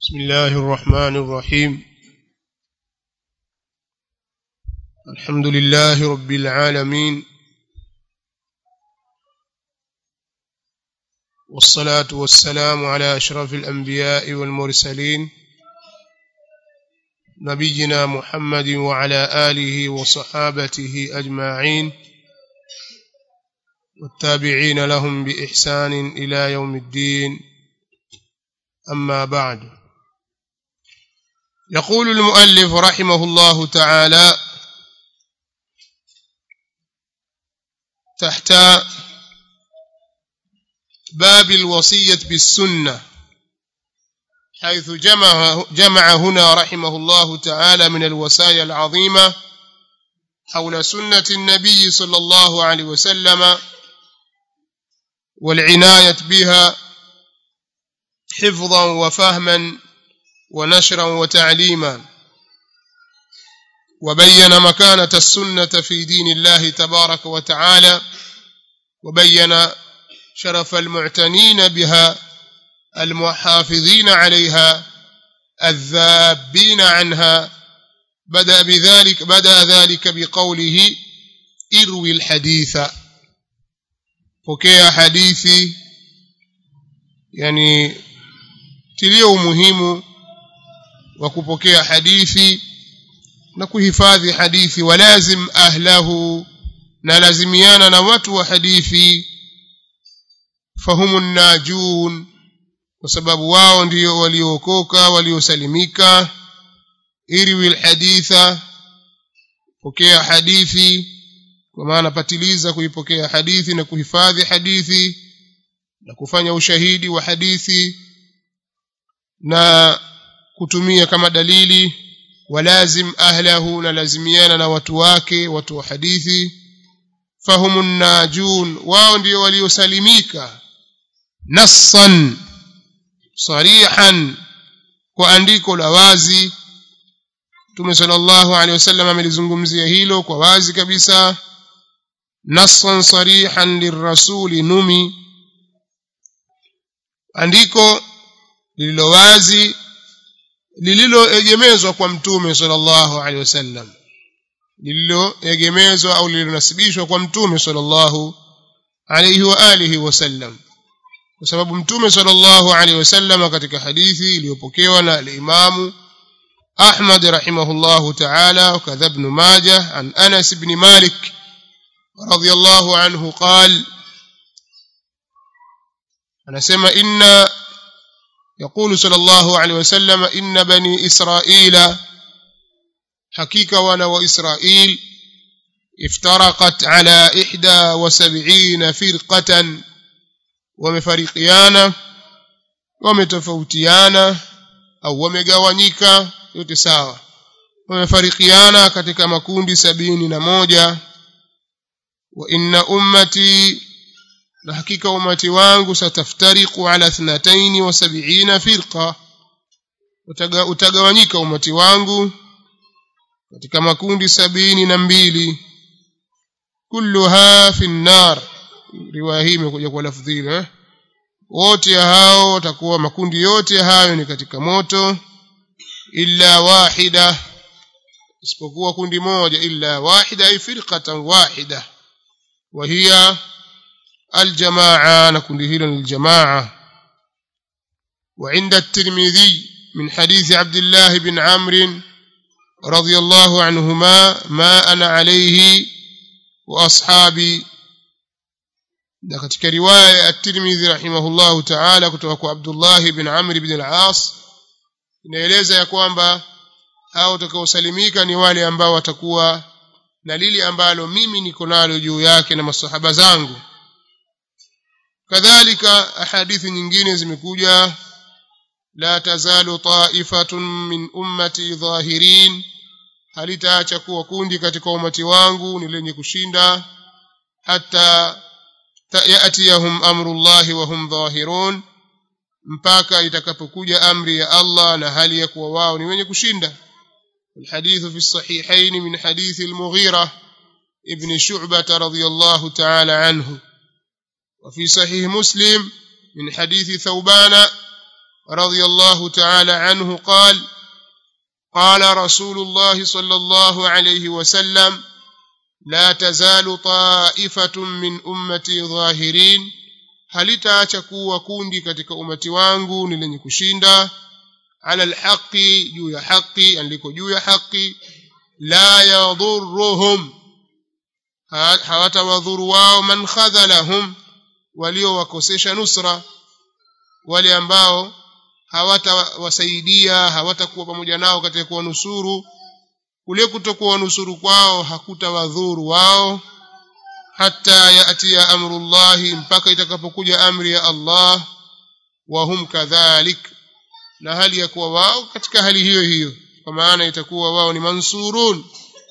بسم الله الرحمن الرحيم الحمد لله رب العالمين والصلاة والسلام على أشرف الأنبياء والمرسلين نبينا محمد وعلى آله وصحابته أجمعين والتابعين لهم بإحسان إلى يوم الدين أما بعد يقول المؤلف رحمه الله تعالى تحت باب الوصية بالسنة حيث جمع, جمع هنا رحمه الله تعالى من الوصايا العظيمة حول سنة النبي صلى الله عليه وسلم والعناية بها حفظا وفهما ونشرا وتعليما وبين مكانة السنة في دين الله تبارك وتعالى وبين شرف المعتنين بها المحافظين عليها الذابين عنها بدأ بذلك بدأ ذلك بقوله اروي الحديث pokea hadithi yani tilia umuhimu wa kupokea hadithi na kuhifadhi hadithi walazim ahlahu na lazimiana na watu wa hadithi fahumu najun kwa sababu wao ndio waliookoka waliosalimika irwi alhaditha pokea hadithi kwa maana patiliza kuipokea hadithi na kuhifadhi hadithi na kufanya ushahidi wa hadithi na kutumia kama dalili walazim ahlahu na lazimiana na watu wake watu wa hadithi fahumu najun wao ndio waliosalimika nassan sarihan kwa andiko la wazi Mtume sallallahu alaihi wasallam amelizungumzia hilo kwa wazi kabisa nassan sarihan lirrasuli numi andiko lililo wazi lililoegemezwa kwa mtume sallallahu alaihi wasallam lililoegemezwa au lililonasibishwa kwa mtume sallallahu alaihi wa alihi wasallam kwa sababu mtume sallallahu alaihi wasallam katika hadithi iliyopokewa na al-Imamu Ahmad rahimahullahu ta'ala وكذا ابن ماجه عن أنس بن مالك رضي الله عنه قال أنا سمع إن يقول صلى الله عليه وسلم إن بني إسرائيل حقيقة وانا وإسرائيل افترقت على إحدى وسبعين فرقة ومفرقيانا ومتفوتيانا أو ومقوانيكا yote sawa wamefarikiana katika makundi sabini na moja wa inna ummati na hakika umati wangu sataftariqu ala thnataini wa sab'ina firqa utagawanyika umati wangu katika makundi sabini na mbili kulluha fi nnar riwaya hii imekuja kwa lafdhi ile wote hao watakuwa makundi yote hayo ni katika moto illa wahida isipokuwa kundi moja illa wahida ay firqatan wahida wa hiya الجماعة نكون هنا الجماعة وعند الترمذي من حديث عبد الله بن عمرو رضي الله عنهما ما أنا عليه وأصحابي katika riwaya at-Tirmidhi rahimahullahu ta'ala kutoka kwa Abdullah ibn Amr ibn al-As inaeleza ya kwamba hao watakaosalimika ni wale ambao watakuwa na lile ambalo mimi niko nalo juu yake na masahaba zangu kadhalika ahadithi nyingine zimekuja la tazalu ta'ifatun min ummati dhahirin halitaacha kuwa kundi katika umati wangu ni lenye kushinda hata yatiyahum amrullahi wa hum dhahirun mpaka itakapokuja amri ya Allah na hali ya kuwa wao ni wenye kushinda الحديث في الصحيحين من حديث المغيرة ابن شعبة رضي الله تعالى عنه وفي صحيح مسلم من حديث ثوبان رضي الله تعالى عنه قال قال رسول الله صلى الله عليه وسلم لا تزال طائفة من أمتي ظاهرين halitaacha kuwa kundi katika umati wangu ni lenye kushinda ala alhaqi juu ya haqi aliko juu ya haqi la yadhurruhum hawatawadhuru wao man khadhalahum waliowakosesha nusra wale ambao hawatawasaidia hawatakuwa pamoja nao katika kuwanusuru kule kutokuwa nusuru kwao hakutawadhuru wao hata yatia amrullahi mpaka itakapokuja amri ya Allah wa hum kadhalik na hali ya kuwa wao katika hali hiyo hiyo kwa maana itakuwa wao ni mansurun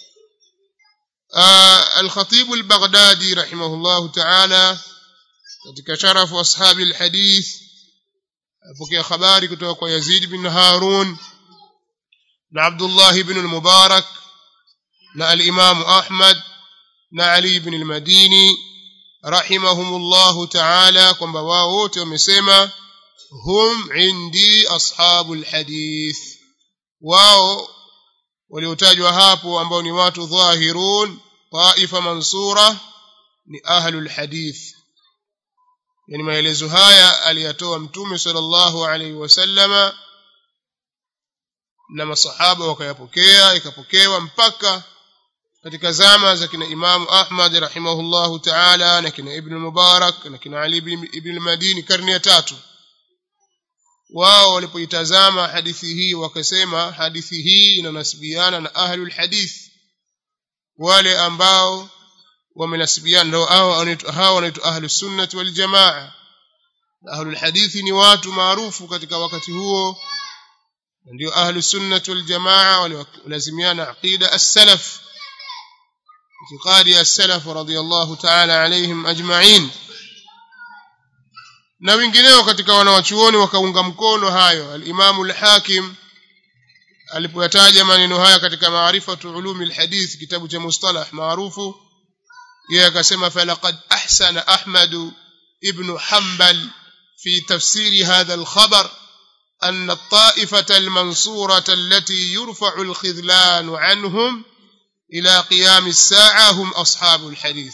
الخطيب البغدادي رحمه الله تعالى katika sharafu ashabi alhadith apokea habari kutoka kwa Yazid bin Harun na Abdullah ibn al-Mubarak na al-Imam Ahmad na Ali ibn al-Madini rahimahumullah ta'ala kwamba wao wote wamesema hum indi ashabu alhadith wao waliotajwa hapo ambao ni watu dhahirun taifa mansura ni ahlul hadith yani maelezo haya aliyatoa mtume sallallahu alaihi wasallama na masahaba wakayapokea ikapokewa mpaka katika zama za kina Imamu Ahmad rahimahullahu ta'ala na kina Ibn Mubarak na kina Ali ibn al-Madini karne ya tatu wao walipoitazama hadithi hii wakasema hadithi hii inanasibiana na ahlul hadith wale ambao wamenasibiana ndio hao wanaitwa ahlus sunnah wal jamaa ahlul hadithi ni watu maarufu katika wakati huo ndio ahlus sunnah wal jamaa walazimiana aqida as-salaf اعتقاد السلف رضي الله تعالى عليهم أجمعين na wengineo katika wanawachuoni wakaunga mkono hayo al-Imam al-Hakim alipoyataja maneno haya katika maarifatu ulumi al-hadith kitabu cha mustalah maarufu yeye akasema falaqad ahsana Ahmad ibn Hanbal fi tafsiri hadha al-khabar أن الطائفة المنصورة التي يرفع الخذلان عنهم إلى قيام الساعة هم أصحاب الحديث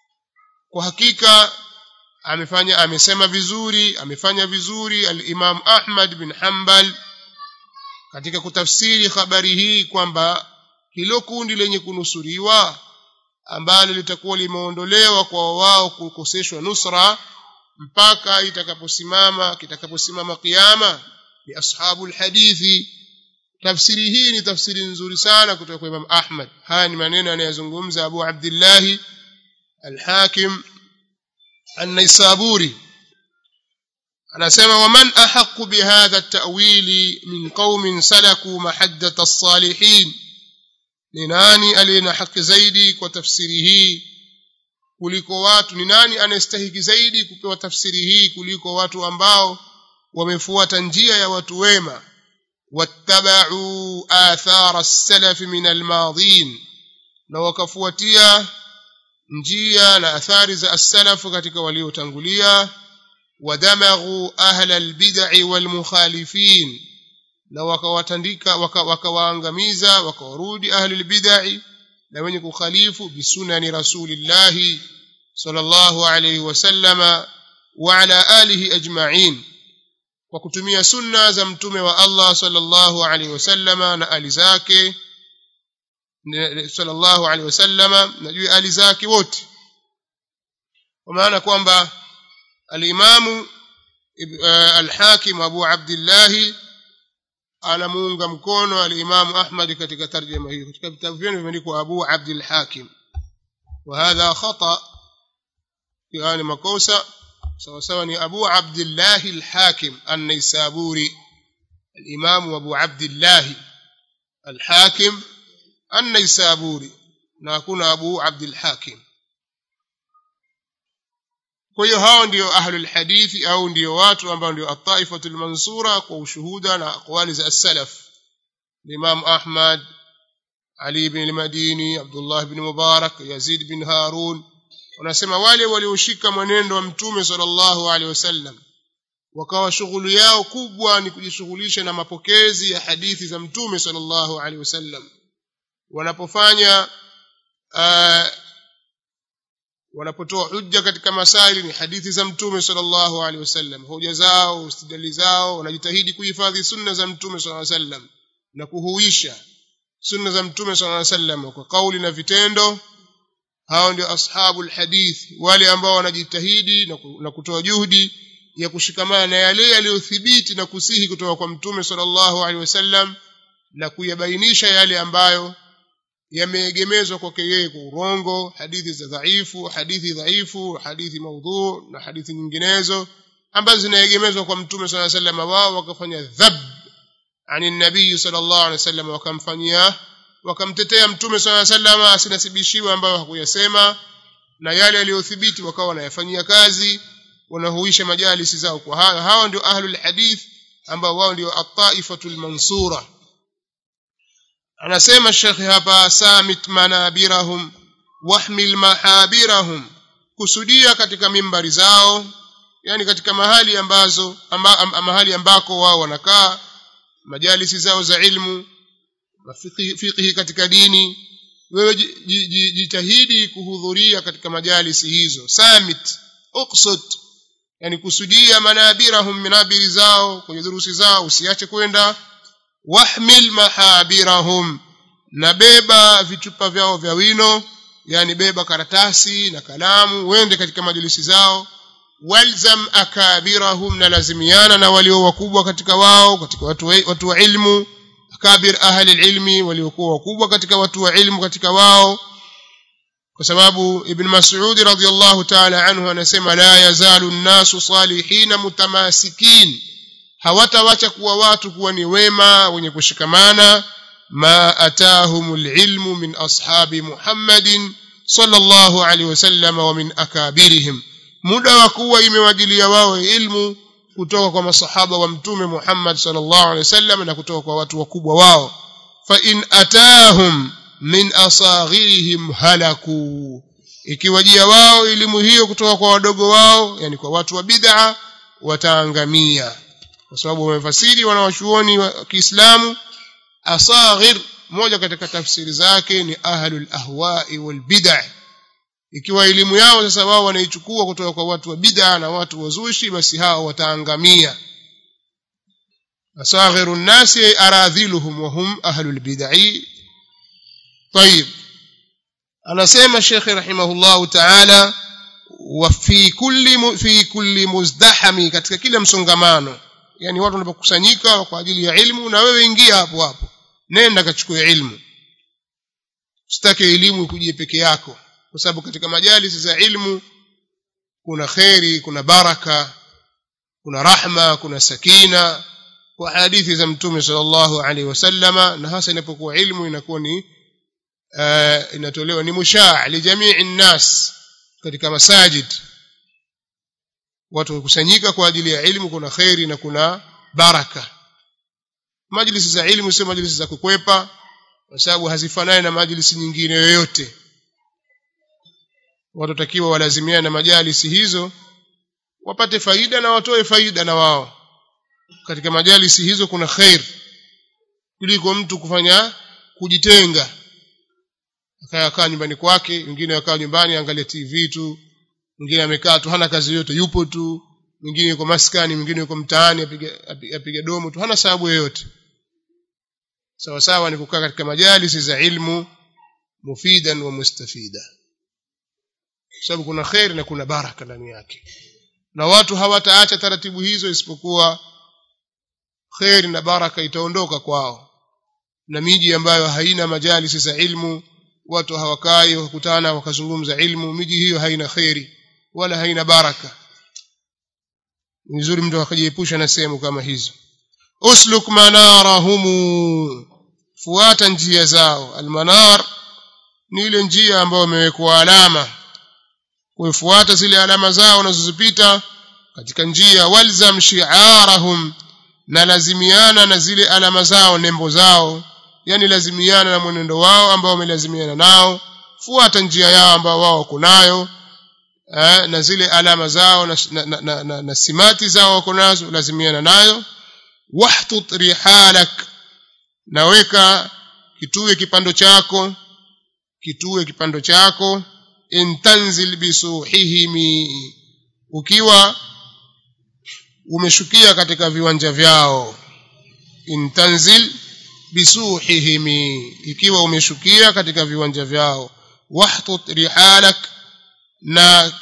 وحقيقة amefanya amesema vizuri amefanya vizuri al-Imam Ahmad bin Hanbal katika kutafsiri habari hii kwamba hilo kundi lenye kunusuriwa ambalo litakuwa limeondolewa kwa wao kukoseshwa nusra mpaka itakaposimama kitakaposimama kiyama ni ashabul hadithi tafsiri hii ni tafsiri nzuri sana kutoka kwa Imam Ahmad haya ni maneno anayozungumza Abu Abdullah al-Hakim an-Naisaburi anasema waman ahqqu bihadha at-ta'wili min qaumin salaku mahaddat as-salihin ni nani aliyena haki zaidi kwa tafsiri hii kuliko watu ni nani anastahiki zaidi kupewa tafsiri hii kuliko watu ambao wamefuata njia ya watu wema wattaba'u athara as-salaf min al-madin na wakafuatia njia na athari za as-salaf katika waliotangulia wadamaghu ahla al-bid'i wal-mukhalifin na wakawatandika wakawaangamiza wakawarudi ahli al-bid'i na wenye kukhalifu bisunani rasulillah sallallahu alayhi wasallama wa ala alihi ajma'in kwa kutumia sunna za mtume wa Allah sallallahu alayhi wasallama na ali zake sallallahu alayhi wasallama na juu ali zake wote kwa maana kwamba al-Imamu al-Hakim Abu Abdullah anamuunga mkono al-Imam Ahmad katika tarjuma hiyo katika vitabu vyenu vimeandikwa Abu Abdul Hakim wa hadha khata yani makosa sawa sawa ni Abu Abdullah al-Hakim an-Naisaburi al-Imam Abu Abdullah al-Hakim an-Naisaburi na hakuna Abu Abdul Hakim kwa hiyo hao ndio ahlul hadithi au ndio watu ambao ndio at-taifatul mansura kwa ushuhuda na aqwali za as-salaf Imam Ahmad Ali ibn al-Madini Abdullah ibn Mubarak Yazid ibn Harun wanasema wale walioshika mwenendo wa mtume sallallahu alaihi wasallam wakawa shughuli yao kubwa ni kujishughulisha na mapokezi ya hadithi za mtume sallallahu alaihi wasallam wanapofanya uh, wanapotoa hujja katika masaili ni hadithi za mtume sallallahu alaihi wasallam hoja zao istidlali zao wanajitahidi kuhifadhi sunna za mtume sallallahu alaihi wasallam na kuhuisha sunna za mtume sallallahu alaihi wasallam kwa kauli na vitendo hao ndio ashabul hadith wale ambao wanajitahidi na kutoa juhudi ya kushikamana na yale yaliyothibiti na kusihi kutoka kwa mtume sallallahu alaihi wasallam na kuyabainisha yale ambayo yameegemezwa kwake yeye kwa urongo hadithi za dhaifu hadithi dhaifu hadithi maudhu na hadithi nyinginezo ambazo zinaegemezwa kwa mtume sallallahu alaihi wasallam wao wakafanya dhab ani nabii sallallahu alaihi wasallam wakamfanyia wakamtetea mtume sallallahu alaihi wasallam asinasibishiwe ambayo hakuyasema na yale yaliyothibiti wakawa wanayafanyia kazi wanahuisha majalisi zao kwa hayo hawa ndio ahlul hadith ambao wao ndio at-taifatul mansura anasema shekhi hapa samit manabirahum wahmil mahabirahum kusudia katika mimbari zao yani katika mahali ambazo amba, am, mahali ambako wao wanakaa majalisi zao za ilmu fiqhi katika dini wewe jitahidi kuhudhuria katika majalisi hizo samit uqsud yani kusudia manabirahum minabiri zao kwenye durusi zao usiache kwenda wahmil mahabirahum na beba vichupa vyao vya wino yani beba karatasi na kalamu wende katika majlisi zao walzam akabirahum na lazimiana na walio wakubwa katika wao katika watu, watu wa ilmu akabir ahli ilmi waliokuwa wakubwa katika watu wa ilmu katika wao kwa sababu ibn mas'ud radhiyallahu ta'ala anhu anasema la yazalu an-nasu salihina mutamasikin hawatawacha kuwa watu kuwa ni wema wenye kushikamana ma atahumul ilmu min ashabi Muhammadin sallallahu alaihi wasallam wa min akabirihim muda wa kuwa imewajilia wao ilmu kutoka kwa masahaba wa mtume Muhammad sallallahu alaihi wasallam na kutoka kwa watu wakubwa wao fa in atahum min asaghirihim halaku ikiwajia wao elimu hiyo kutoka kwa wadogo wao yani kwa watu wa bid'a wataangamia kwa sababu wamefasiri wanawachuoni wa Kiislamu asaghir moja katika tafsiri zake ni ahlul ahwa'i wal bid'ah ikiwa elimu yao sasa wao wanaichukua kutoka kwa watu wa bid'a na watu wazushi basi hao wataangamia asaghiru nnasi aradhiluhum wa hum ahlul bid'ah طيب anasema Sheikh rahimahullah ta'ala wa fi kulli fi kulli muzdahami katika kila msongamano yani watu wanapokusanyika kwa ajili ya ilmu na wewe ingia hapo hapo nenda kachukue ilmu usitake elimu ikujie peke yako kwa sababu katika majalisi za ilmu kuna kheri kuna baraka kuna rahma kuna sakina kwa hadithi za mtume sallallahu alaihi wasallama na hasa inapokuwa ilmu inakuwa ni uh, inatolewa ni mushaa li jamii nnas katika masajid watu wakusanyika kwa ajili ya ilmu kuna kheri na kuna baraka majlisi za ilmu sio majlisi za kukwepa kwa sababu hazifanani na majlisi nyingine yoyote watu takiwa walazimiane na majalisi hizo wapate faida na watoe faida na wao katika majalisi hizo kuna khair kuliko mtu kufanya kujitenga akakaa nyumbani kwake wengine wakaa nyumbani angalia TV tu mwingine amekaa tu hana kazi yote yupo tu mwingine yuko maskani mwingine yuko mtaani apiga apiga domo tu hana sababu yoyote sawa sawa ni kukaa katika majalisi za ilmu mufidan wa mustafida sababu kuna khair na kuna baraka ndani yake na watu hawataacha taratibu hizo isipokuwa khair na baraka itaondoka kwao na miji ambayo haina majalisi za ilmu watu hawakai wakutana wakazungumza ilmu miji hiyo haina khairi wala haina baraka ni vizuri mtu akajiepusha na sehemu kama hizo usluk manarahumu fuata njia zao almanar ni ile njia ambayo imewekwa alama kuifuata zile alama zao unazozipita katika njia walzam shi'arahum na lazimiana na zile alama zao nembo zao yani lazimiana na mwenendo wao ambao wamelazimiana nao fuata njia yao ambao wao kunayo eh, na zile alama zao na, na, na, na, na, na simati zao wako nazo lazimiana nayo wahtut rihalak naweka kitue kipando chako kitue kipando chako intanzil bisuhihimi ukiwa umeshukia katika viwanja vyao intanzil bisuhihimi ikiwa umeshukia katika viwanja vyao wahtut rihalak na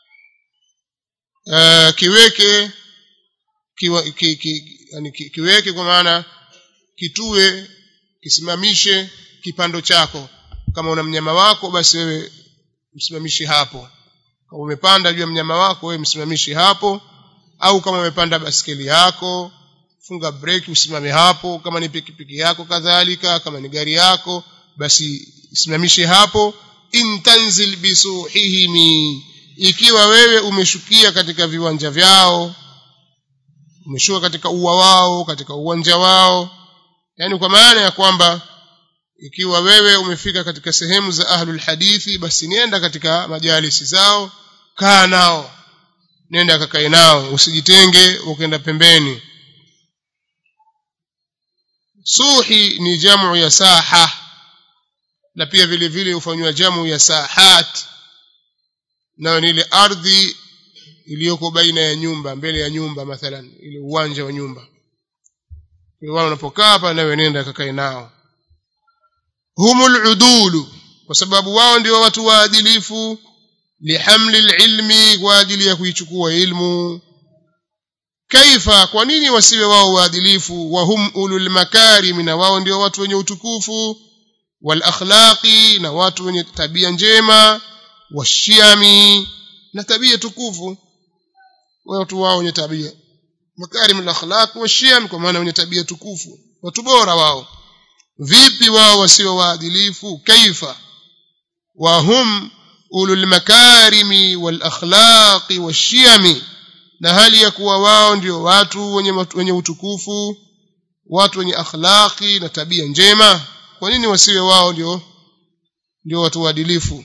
uh, kiweke kiwa, ki, ki, yani ki, kiweke kwa maana kitue kisimamishe kipando chako kama una mnyama wako basi wewe msimamishi hapo kama umepanda juu ya mnyama wako wewe msimamishi hapo au kama umepanda baskeli yako funga breki usimame hapo kama ni pikipiki yako kadhalika kama ni gari yako basi simamishe hapo intanzil bisuhihimi ikiwa wewe umeshukia katika viwanja vyao umeshuka katika ua wao katika uwanja wao yani kwa maana ya kwamba ikiwa wewe umefika katika sehemu za ahlul hadithi basi nenda katika majalisi zao kaa nao nenda kakae nao usijitenge ukaenda pembeni suhi ni jamu ya saha na pia vile vile hufanywa jamu ya sahat nayo ni ile ardhi iliyoko baina ya nyumba mbele ya nyumba mathalan ile uwanja wa nyumba kwa wao unapokaa hapa nawe nenda kakae nao humul udulu kwa sababu wao ndio watu waadilifu lihamli ilmi kwa ajili ya kuichukua ilmu kaifa kwa nini wasiwe wao waadilifu wa hum ulul makarim na wao ndio watu wenye utukufu wal akhlaqi na watu wenye tabia njema washiami na tabia tukufu watu wao wenye tabia makarim al akhlaq washiam kwa maana wenye tabia tukufu watu bora wao vipi wao wasio waadilifu kaifa wa hum ulul makarimi wal akhlaqi washiami na hali ya kuwa wao ndio watu wenye, wenye utukufu watu wenye akhlaqi na tabia njema kwa nini wasiwe wao ndio ndio watu waadilifu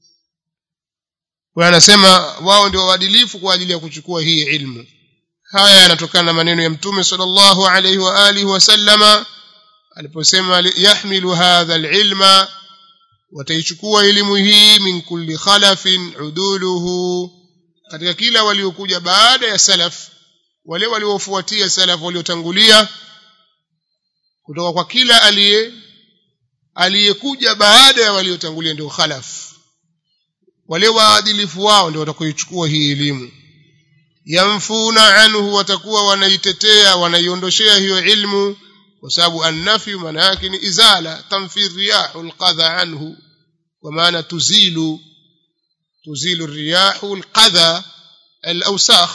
kwa anasema wao ndio waadilifu kwa ajili ya kuchukua hii ilmu haya yanatokana na maneno ya mtume sallallahu alaihi wa alihi wasallama aliposema yahmilu hadha alilma wataichukua elimu hii min kulli khalafin uduluhu katika kila waliokuja baada ya salaf wale waliofuatia salaf waliotangulia kutoka kwa kila aliye aliyekuja baada ya waliotangulia ndio khalaf wale waadilifu wao ndio watakaoichukua hii elimu yamfuna anhu watakuwa wanaitetea wanaiondoshea hiyo ilmu kwa sababu annafyu maana yake ni izala tamfi riyahu alqadha anhu kwa maana tuzilu tuzilu riyahu alqadha alawsakh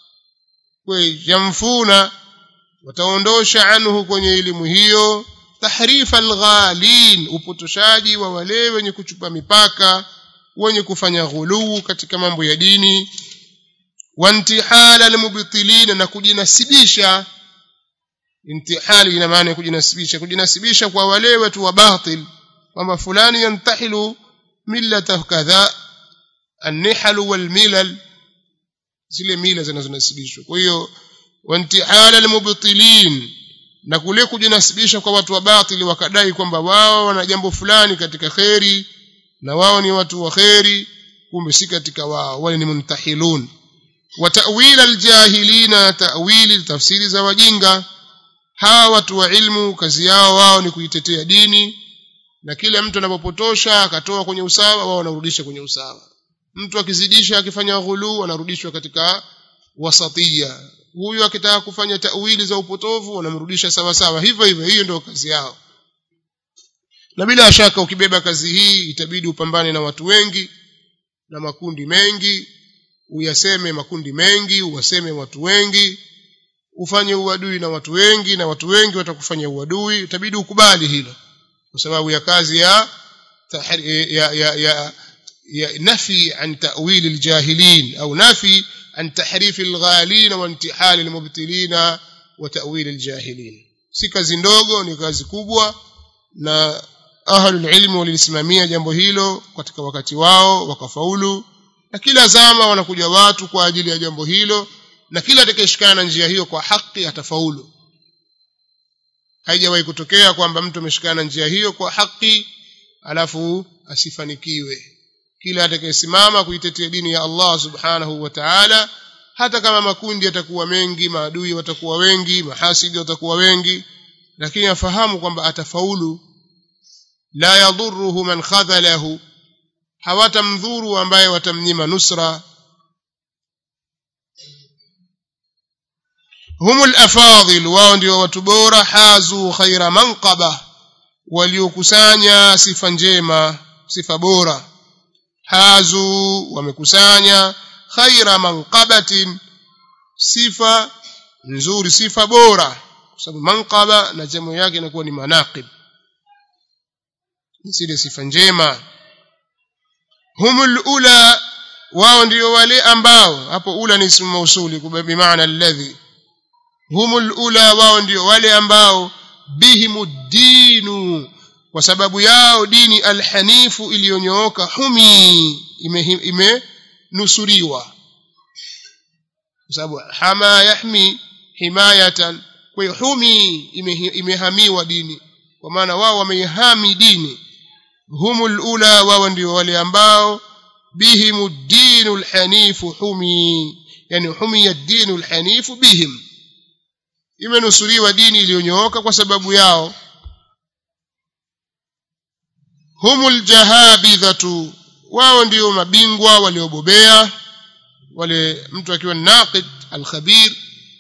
yamfuna wataondosha anhu kwenye elimu hiyo tahrifa alghalin upotoshaji wa wale wenye kuchupa mipaka wenye kufanya ghuluu katika mambo ya dini wantihala almubtilin na kujinasibisha intihali ina maana ya kujinasibisha kujinasibisha kwa wale watu wa batil kwamba fulani yantahilu millata kadha النحل والملل zile mila zinazonasibishwa kwa hiyo wantihala almubtilin na kule kujinasibisha kwa watu wa batili wakadai kwamba wao wana jambo fulani katika kheri na wao ni watu wa kheri kumbe si katika wao wale ni muntahilun wa ta'wil aljahilina ta'wili tafsiri za wajinga hawa watu wa ilmu kazi yao wao ni kuitetea dini na kila mtu anapopotosha akatoa kwenye usawa wao wanarudisha kwenye usawa mtu akizidisha akifanya ghulu anarudishwa katika wasatia huyu akitaka kufanya tawili za upotovu wanamrudisha sawa sawa hivyo hivyo hiyo ndio kazi yao na bila shaka ukibeba kazi hii itabidi upambane na watu wengi na makundi mengi uyaseme makundi mengi uwaseme watu wengi ufanye uadui na watu wengi na watu wengi watakufanya uadui itabidi ukubali hilo kwa sababu ya kazi ya ya ya, ya نفي عن تأويل الجاهلين أو نفي عن تحريف الغالين وانتحال المبتلين وتأويل الجاهلين si kazi ndogo ni kazi kubwa na ahlul ilmi walisimamia jambo hilo katika wakati wao wakafaulu na kila zama wanakuja watu kwa ajili ya jambo hilo na kila atakayeshikana na njia hiyo kwa haki atafaulu haijawahi kutokea kwamba mtu ameshikana na njia hiyo kwa haki alafu asifanikiwe kila atakayesimama kuitetea dini ya Allah subhanahu wa ta'ala hata kama makundi yatakuwa mengi maadui watakuwa wengi mahasidi watakuwa wengi lakini afahamu kwamba atafaulu la yadhurruhu man khadhalahu hawatamdhuru ambaye watamnyima nusra humul afadhil wao ndio watu bora hazu khaira manqaba waliokusanya sifa njema sifa bora hazu wamekusanya khaira manqabatin sifa nzuri sifa bora kwa sababu manqaba na jamu yake inakuwa ni manaqib zile sifa njema humul ula wao ndio wale ambao hapo ula ni ismu mausuli kwa maana alladhi humul ula wao ndio wale ambao bihimuddinu kwa sababu yao dini alhanifu iliyonyooka humi imenusuriwa ime kwa sababu hama yahmi himayatan kwa hiyo humi imehamiwa dini kwa maana wao wameihami dini humul ula wao ndio wale ambao bihim ad-din al-hanif humi yani humi ad-din al-hanif bihim imenusuriwa dini iliyonyooka kwa sababu yao humul jahabidhatu wao ndio mabingwa waliobobea wale mtu akiwa naqid al-khabir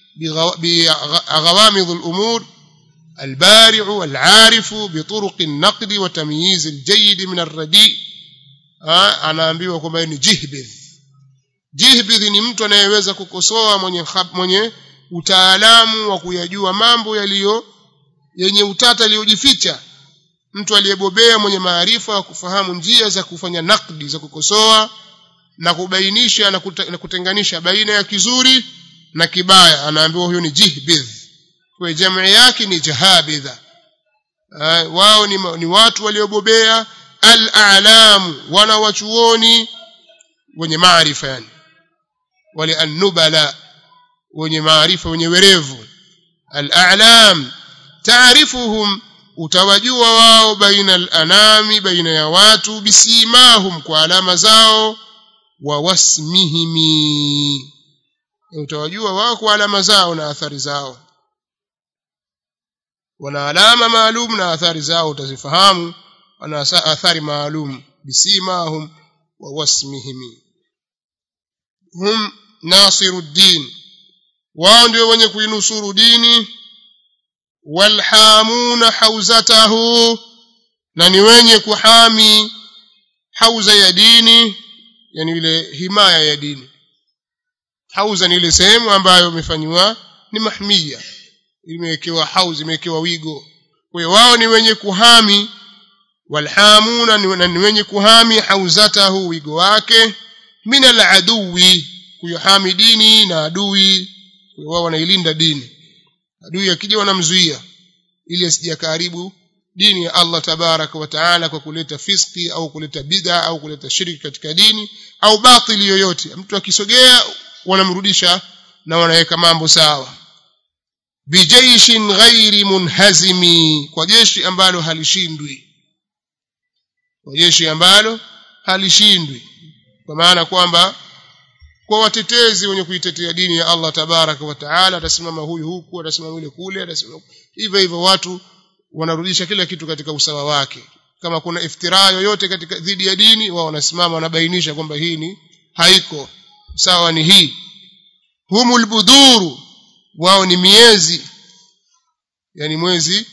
بغوامض الأمور البارع العارف بطرق النقد وتمييز الجيد من الرديء anaambiwa kwamba ni jihbidh jihbidh ni mtu anayeweza kukosoa mwenye mwenye utaalamu wa kuyajua mambo yaliyo yenye utata yaliyojificha mtu aliyebobea mwenye maarifa wa kufahamu njia za kufanya nakdi za kukosoa na kubainisha na, kuta, na kutenganisha baina ya kizuri na kibaya anaambiwa huyo ni jihbidh kwa jamii yake ni jahabidha uh, wao ni, ni watu waliobobea al-a'lam wana wachuoni wenye maarifa yani wale an-nubala wenye maarifa wenye werevu al-a'lam taarifuhum utawajua wao baina al-anami baina ya watu bisimahum kwa alama zao wa wasmihimi utawajua wao kwa alama zao na athari zao wana alama maalum na athari zao utazifahamu wana athari maalum bisimahum wa wasmihim hum nasiruddin wao ndio wenye kuinusuru dini walhamuna hauzatahu na ni wenye kuhami hauza ya dini yani ile himaya ya dini hauza ni ile sehemu ambayo imefanywa ni mahmia imewekewa hauzi imewekewa wigo kwa hiyo wao ni wenye kuhami walhamuna ni wenye kuhami hauzatahu wigo wake min aladuwi kuyohami dini na adui wao wanailinda dini adui akija wanamzuia ili asije karibu dini ya Allah tabaraka wa taala kwa kuleta fiski au kuleta bid'a au kuleta shirki katika dini au batili yoyote mtu akisogea wanamrudisha na wanaweka mambo sawa bijaishin ghairi munhazimi kwa jeshi ambalo halishindwi kwa jeshi ambalo halishindwi kwa maana kwamba kwa watetezi wenye kuitetea dini ya Allah tabaraka wa taala atasimama huyu huku atasimama yule kule atasimama hivyo hivyo watu wanarudisha kila kitu katika usawa wake kama kuna iftira yoyote katika dhidi ya dini wao wanasimama wanabainisha kwamba hii ni haiko sawa ni hii humul buduru wao ni miezi yani mwezi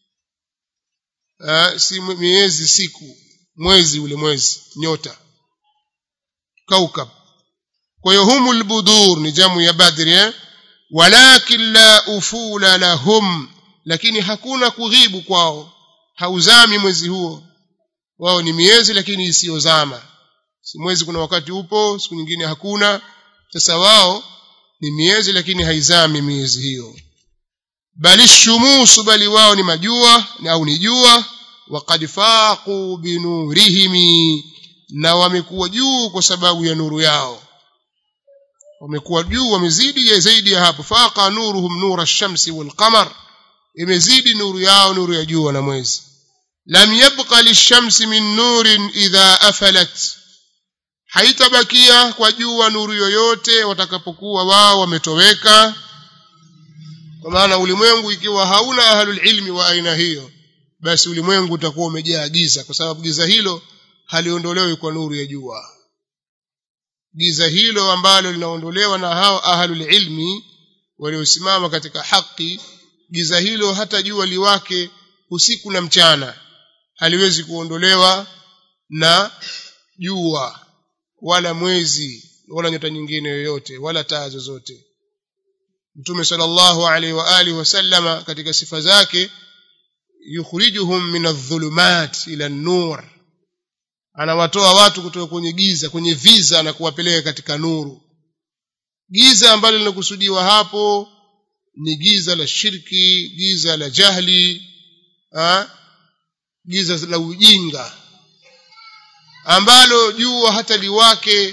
uh, si miezi siku mwezi ule mwezi nyota kaukab kwa hiyo humul budur ni jamu ya badri eh? walakin la ufula lahum lakini hakuna kughibu kwao hauzami mwezi huo wao ni miezi lakini isiyozama si mwezi kuna wakati upo siku nyingine hakuna sasa wao ni miezi lakini haizami miezi hiyo bali shumusu bali wao ni majua au ni jua waqad faqu binurihimi na wamekuwa juu kwa sababu ya nuru yao wamekuwa juu wamezidi ya zaidi ya hapo faqa nuruhum nura ash-shamsi wal qamar imezidi nuru yao nuru ya jua na mwezi lam yabqa lish-shamsi min nurin idha afalat haitabakia kwa jua nuru yoyote watakapokuwa wao wametoweka kwa maana ulimwengu ikiwa hauna ahlul ilmi wa aina hiyo basi ulimwengu utakuwa umejaa giza kwa sababu giza hilo haliondolewi kwa nuru ya jua giza hilo ambalo linaondolewa na hao ahlul ilmi waliosimama katika haki giza hilo hata jua liwake usiku na mchana haliwezi kuondolewa na jua wala mwezi wala nyota nyingine yoyote wala taa zozote mtume sallallahu alaihi wa alihi wasallama katika sifa zake yukhrijuhum min adh-dhulumat ila an-nur anawatoa watu kutoka kwenye giza kwenye viza na kuwapeleka katika nuru giza ambalo linakusudiwa hapo ni giza la shirki giza la jahli ha? giza la ujinga ambalo jua hata liwake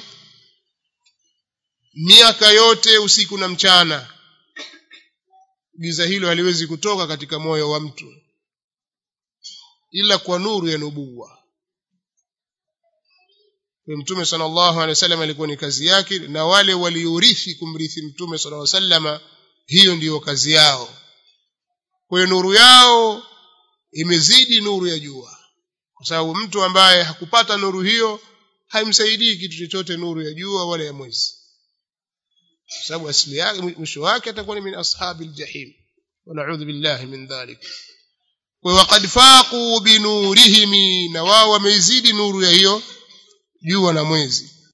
miaka yote usiku na mchana giza hilo haliwezi kutoka katika moyo wa mtu ila kwa nuru ya nubuwa kwa mtume sallallahu alaihi wasallam alikuwa ni kazi yake na wale waliorithi kumrithi mtume sallallahu alaihi wasallam hiyo ndiyo kazi yao kwa hiyo nuru yao imezidi nuru ya jua kwa sababu mtu ambaye hakupata nuru hiyo haimsaidii kitu chochote nuru ya jua wala ya mwezi kwa sababu asili yake mwisho wake atakuwa ni min ashabil jahim wa na'udhu billahi min dhalik kwa waqad faqu binurihim na wao wameizidi nuru ya hiyo jua na mwezi